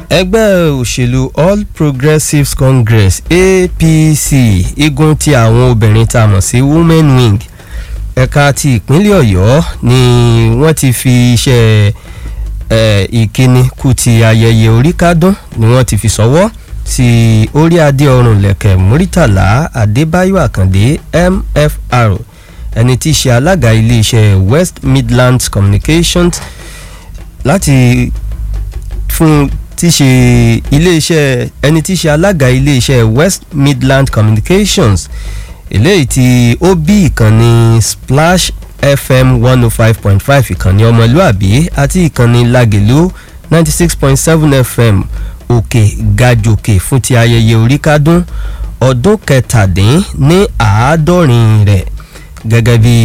ẹgbẹ́ òṣèlú all progressives congress apc igun ti àwọn obìnrin tá a mọ̀ sí women wing ẹ̀ka ti ìpínlẹ̀ ọ̀yọ́ ni wọ́n ti fi iṣẹ́ ìkíni kú ti ayẹyẹ oríkádún ni wọ́n ti fi sọ́wọ́ sí orí adé ọrùn lẹ̀kẹ̀ muritàlá adébáyọ̀ àkàndé mfr ẹni tí í ṣe alága iléeṣẹ́ west midlands communications láti fún tí ṣe iléeṣẹ́ ẹni tí ṣe alága iléeṣẹ́ west midland communications eléyìí tí ó bí ìkànnì splash fm one oh five point five ìkànnì ọmọlúàbí àti ìkànnì lagelu ninety six point seven fm òkè gajòkè fún ti ayẹyẹ oríkádún ọdún kẹtàdín ní àádọ́rin rẹ̀ gẹ́gẹ́ bí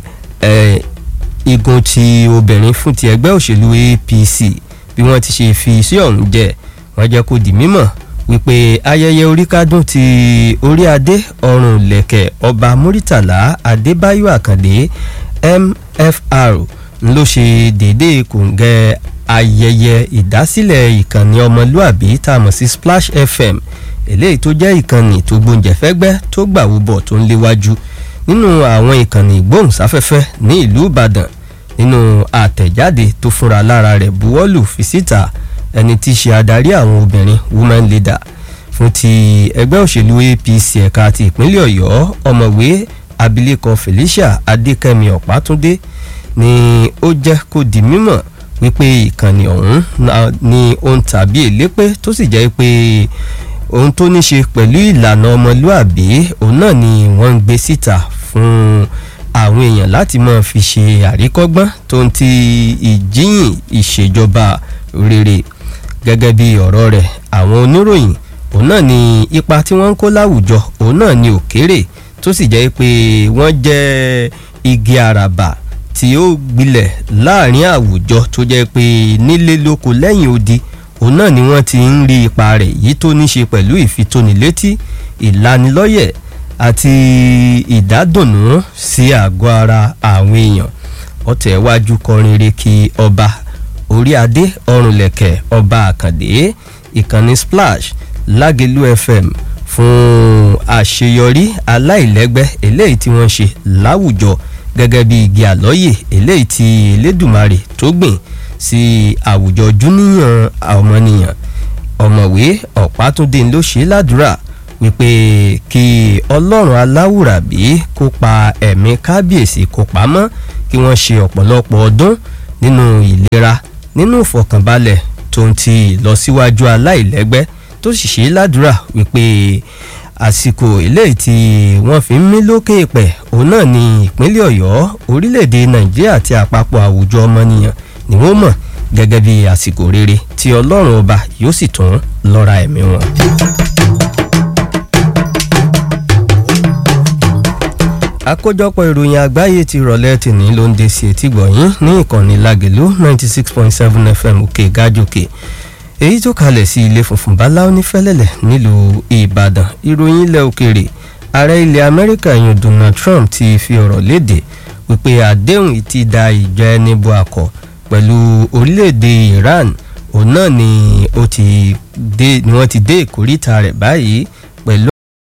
igun ti obìnrin fún ti ẹgbẹ́ òṣèlú apc bí wọ́n ti ṣe fi sí ọ̀hún jẹ́ wọ́n jẹ́ kó di mímọ̀ wípé ayẹyẹ oríkádún ti orí adé ọrùn lẹ̀kẹ̀ ọba muritàlá adébáyọ̀ àkàndé mfr ló ṣe déédéé kòǹgẹ́ ayẹyẹ ìdásílẹ̀ ìkànnì ọmọlúàbí tá a mọ̀ sí splash fm eléyìí tó jẹ́ ìkànnì tó gbóúnjẹ̀fẹ́gbẹ́ tó gbàwúbọ̀ tó ń léwájú nínú àwọn ìkànnì ìgbóhùnsáfẹ́fẹ́ ní ìlú ìbàdàn nínú àtẹ̀jáde tó fúnra lára rẹ̀ buwọ́lù fi síta ẹni tí í ṣe adarí àwọn obìnrin women leader fún ti ẹgbẹ́ òṣèlú apc ẹ̀ka ti ìpínlẹ̀ ọ̀yọ́ ọ̀mọ̀wé abilékọ felicia adékẹ́mi ọ̀pátúndé ni ó jẹ́ kó di mímọ̀ wípé ìkànnì ọ̀hún ni ohun tàbí èlépé tó sì jẹ́ pé ohun tó ní ṣe pẹ̀lú ìlànà ọmọlúàbí òun náà ni wọ́n ń gbé síta fún àwọn èèyàn láti máa fi ṣe àríkọ́gbọ́n tó ń ti ìjíyìn ìṣèjọba rere gẹ́gẹ́ bí ọ̀rọ̀ rẹ̀ àwọn oníròyìn òun náà ni ipa tí wọ́n ń kó láwùjọ òun náà ni òkèrè tó sì jẹ́ pé wọ́n jẹ́ igi àràbà tí ó gbilẹ̀ láàrin àwùjọ tó jẹ́ pé nílé lóko lẹ́yìn odi òun náà ni wọ́n ti ń rí ipa rẹ̀ yìí tó ní ṣe pẹ̀lú ìfitónilétí ìlanilọ́yẹ̀ àti ìdádùnnú sí àgọ́ ara àwọn èèyàn ọ̀tẹ̀ wájú kọrin re kí ọba orí adé ọrùnlẹ̀kẹ̀ ọba àkàndé ìkànnì splash lágẹ̀lú fm fún àṣeyọrí aláìlẹ́gbẹ́ eléyìí tí wọ́n ṣe láwùjọ gẹ́gẹ́ bí igi àlọ́yè eléyìí tí elédùmarè tó gbìn sí àwùjọ júníyàn ọmọnìyàn ọ̀mọ̀wé ọ̀pátúndé ló ṣe ládùúrà wípé kí ọlọ́run aláwùrábí kó pa ẹ̀mí kábíyèsí kó pamọ́ kí wọ́n ṣe ọ̀pọ̀lọpọ̀ ọdún nínú ìlera nínú ìfọ̀kànbalẹ̀ tó ń ti ìlọsíwájú aláìlẹ́gbẹ́ tó sì ṣe ládùúrà wípé àsìkò eléyìí tí wọ́n fi ń mí lókè pẹ̀ òun náà ní ìpínlẹ̀ ọ̀yọ́ orílẹ̀-èdè nàìjíríà àti àpapọ̀ àwùjọ ọmọnìyàn ni wọ́n mọ̀ gẹ́gẹ́ bí àsìkò rere tí ọlọ́run ọba yóò sì tún lọ́ra ẹ̀mí wọn. àkójọpọ̀ ìròyìn àgbáyé ti rọ̀lẹ́ tìní ló ń de sí etí gbọ̀nyìn ní ìkànnì lagelu ninety six point seven fm òkè gájòkè èyí tó kalẹ̀ sí ilé funfun báláú ní fẹ́lẹ́lẹ̀ nílùú ìbàdàn ìròyìn ilẹ̀ òkèèrè ààrẹ ilẹ̀ amẹ́ríkà yìí donald trump ti fi ọ̀rọ̀ léde wípé àdéhùn ti da ìjọ ẹni bo àkọ́ pẹ̀lú orílẹ̀-èdè iran òun náà ni wọ́n ti dé ìkórìtà rẹ̀ báyìí pẹ̀lú